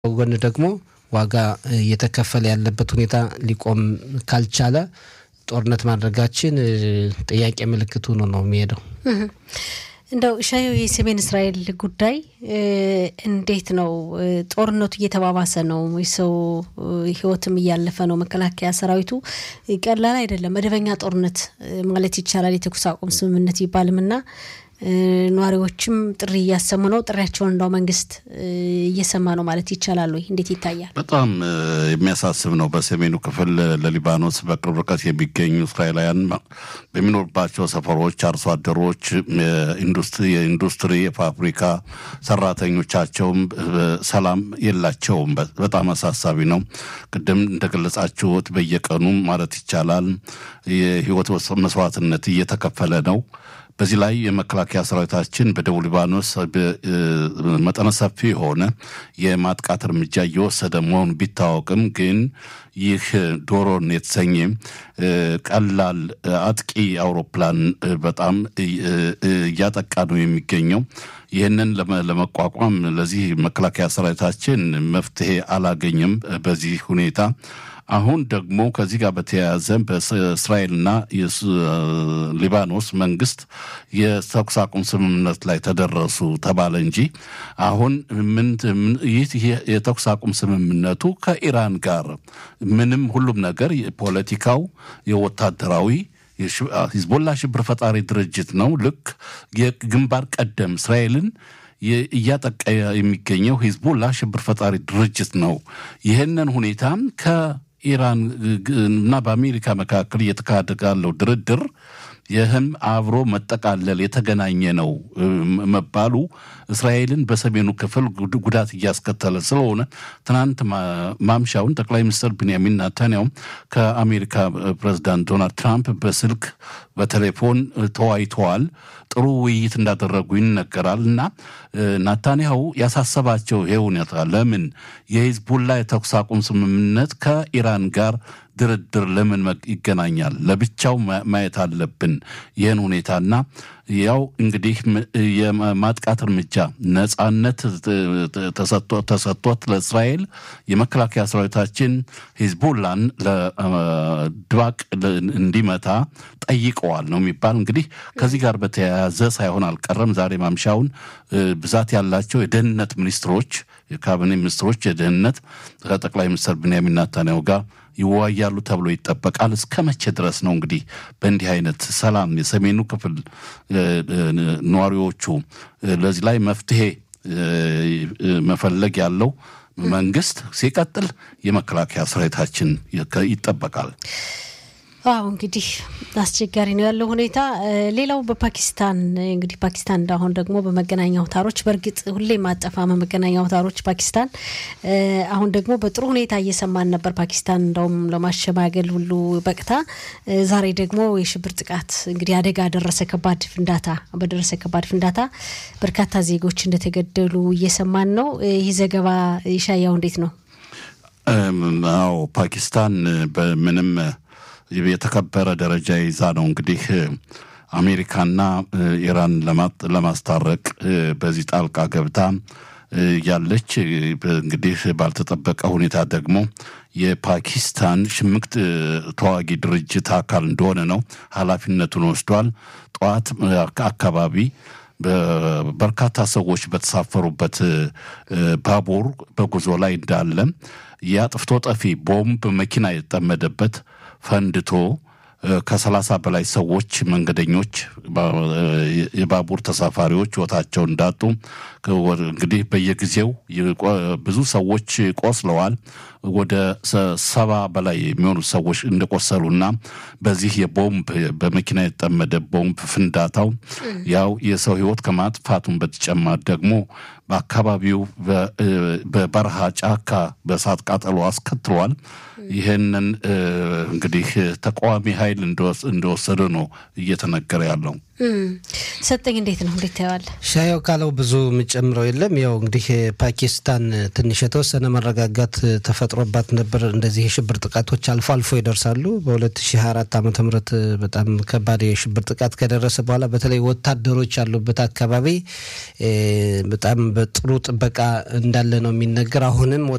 ጎን ደግሞ ዋጋ እየተከፈለ ያለበት ሁኔታ ሊቆም ካልቻለ ጦርነት ማድረጋችን ጥያቄ ምልክት ሆኖ ነው የሚሄደው። እንደው ሻየው የሰሜን እስራኤል ጉዳይ እንዴት ነው? ጦርነቱ እየተባባሰ ነው። የሰው ሕይወትም እያለፈ ነው። መከላከያ ሰራዊቱ ቀላል አይደለም። መደበኛ ጦርነት ማለት ይቻላል የተኩስ አቁም ስምምነት ይባልም እና ነዋሪዎችም ጥሪ እያሰሙ ነው። ጥሪያቸውን እንዳው መንግስት እየሰማ ነው ማለት ይቻላል ወይ? እንዴት ይታያል? በጣም የሚያሳስብ ነው። በሰሜኑ ክፍል ለሊባኖስ በቅርብ ርቀት የሚገኙ እስራኤላውያን በሚኖርባቸው ሰፈሮች አርሶ አደሮች፣ የኢንዱስትሪ የፋብሪካ ሰራተኞቻቸውም ሰላም የላቸውም። በጣም አሳሳቢ ነው። ቅድም እንደገለጻችሁት በየቀኑ ማለት ይቻላል የህይወት መስዋዕትነት እየተከፈለ ነው። በዚህ ላይ የመከላከያ ሰራዊታችን በደቡብ ሊባኖስ መጠነ ሰፊ የሆነ የማጥቃት እርምጃ እየወሰደ መሆኑ ቢታወቅም ግን ይህ ዶሮን የተሰኘ ቀላል አጥቂ አውሮፕላን በጣም እያጠቃ ነው የሚገኘው። ይህንን ለመቋቋም ለዚህ መከላከያ ሰራዊታችን መፍትሄ አላገኘም። በዚህ ሁኔታ አሁን ደግሞ ከዚህ ጋር በተያያዘ በእስራኤልና ሊባኖስ መንግስት የተኩስ አቁም ስምምነት ላይ ተደረሱ ተባለ እንጂ አሁን ምን ይህ የተኩስ አቁም ስምምነቱ ከኢራን ጋር ምንም ሁሉም ነገር የፖለቲካው የወታደራዊ ሂዝቦላ ሽብር ፈጣሪ ድርጅት ነው። ልክ የግንባር ቀደም እስራኤልን እያጠቃ የሚገኘው ሂዝቦላ ሽብር ፈጣሪ ድርጅት ነው። ይህንን ሁኔታ ከኢራን እና በአሜሪካ መካከል እየተካሄደ ካለው ድርድር ይህም አብሮ መጠቃለል የተገናኘ ነው መባሉ እስራኤልን በሰሜኑ ክፍል ጉዳት እያስከተለ ስለሆነ ትናንት ማምሻውን ጠቅላይ ሚኒስትር ቢንያሚን ናታንያውም ከአሜሪካ ፕሬዚዳንት ዶናልድ ትራምፕ በስልክ በቴሌፎን ተወያይተዋል። ጥሩ ውይይት እንዳደረጉ ይነገራል እና ናታንያሁ ያሳሰባቸው ይሄ ሁኔታ ለምን የሂዝቡላ የተኩስ አቁም ስምምነት ከኢራን ጋር ድርድር ለምን ይገናኛል? ለብቻው ማየት አለብን ይህን ሁኔታና ያው እንግዲህ የማጥቃት እርምጃ ነጻነት ተሰጥቶት ለእስራኤል የመከላከያ ሰራዊታችን ሂዝቡላን ለድባቅ እንዲመታ ጠይቀዋል ነው የሚባል። እንግዲህ ከዚህ ጋር በተያያዘ ሳይሆን አልቀረም ዛሬ ማምሻውን ብዛት ያላቸው የደህንነት ሚኒስትሮች፣ የካቢኔ ሚኒስትሮች የደህንነት ከጠቅላይ ሚኒስትር ብንያሚን ናታንያሁ ጋር ይወያያሉ ተብሎ ይጠበቃል። እስከ መቼ ድረስ ነው እንግዲህ በእንዲህ አይነት ሰላም የሰሜኑ ክፍል ነዋሪዎቹ ለዚህ ላይ መፍትሄ መፈለግ ያለው መንግስት ሲቀጥል የመከላከያ ሰራዊታችን ይጠበቃል። አዎ እንግዲህ አስቸጋሪ ነው ያለው ሁኔታ። ሌላው በፓኪስታን እንግዲህ ፓኪስታን እንዳሁን ደግሞ በመገናኛ አውታሮች በእርግጥ ሁሌ ማጠፋ መገናኛ አውታሮች ፓኪስታን አሁን ደግሞ በጥሩ ሁኔታ እየሰማን ነበር። ፓኪስታን እንደውም ለማሸማገል ሁሉ በቅታ ዛሬ ደግሞ የሽብር ጥቃት እንግዲህ አደጋ ደረሰ። ከባድ ፍንዳታ በደረሰ ከባድ ፍንዳታ በርካታ ዜጎች እንደተገደሉ እየሰማን ነው። ይህ ዘገባ ይሻያው እንዴት ነው? አዎ ፓኪስታን በምንም የተከበረ ደረጃ ይዛ ነው እንግዲህ አሜሪካና ኢራን ለማስታረቅ በዚህ ጣልቃ ገብታ ያለች። እንግዲህ ባልተጠበቀ ሁኔታ ደግሞ የፓኪስታን ሽምቅ ተዋጊ ድርጅት አካል እንደሆነ ነው ኃላፊነቱን ወስዷል። ጠዋት አካባቢ በርካታ ሰዎች በተሳፈሩበት ባቡር በጉዞ ላይ እንዳለ የአጥፍቶ ጠፊ ቦምብ መኪና የተጠመደበት ፈንድቶ ከሰላሳ በላይ ሰዎች መንገደኞች፣ የባቡር ተሳፋሪዎች ሕይወታቸውን እንዳጡ እንግዲህ በየጊዜው ብዙ ሰዎች ቆስለዋል። ወደ ሰባ በላይ የሚሆኑ ሰዎች እንደቆሰሉና በዚህ የቦምብ በመኪና የተጠመደ ቦምብ ፍንዳታው ያው የሰው ሕይወት ከማጥፋቱን በተጨማሪ ደግሞ በአካባቢው በበረሃ ጫካ በእሳት ቃጠሎ አስከትሏል። ይህንን እንግዲህ ተቃዋሚ ኃይል እንደወሰደ ነው እየተነገረ ያለው። ሰጠኝ እንዴት ነው እንዴት ታየዋለህ? ሻየው ካለው ብዙ የምጨምረው የለም። ያው እንግዲህ ፓኪስታን ትንሽ የተወሰነ መረጋጋት ተፈጥሮባት ነበር። እንደዚህ የሽብር ጥቃቶች አልፎ አልፎ ይደርሳሉ። በ2024 ዓ ም በጣም ከባድ የሽብር ጥቃት ከደረሰ በኋላ በተለይ ወታደሮች ያሉበት አካባቢ በጣም በጥሩ ጥበቃ እንዳለ ነው የሚነገር። አሁንም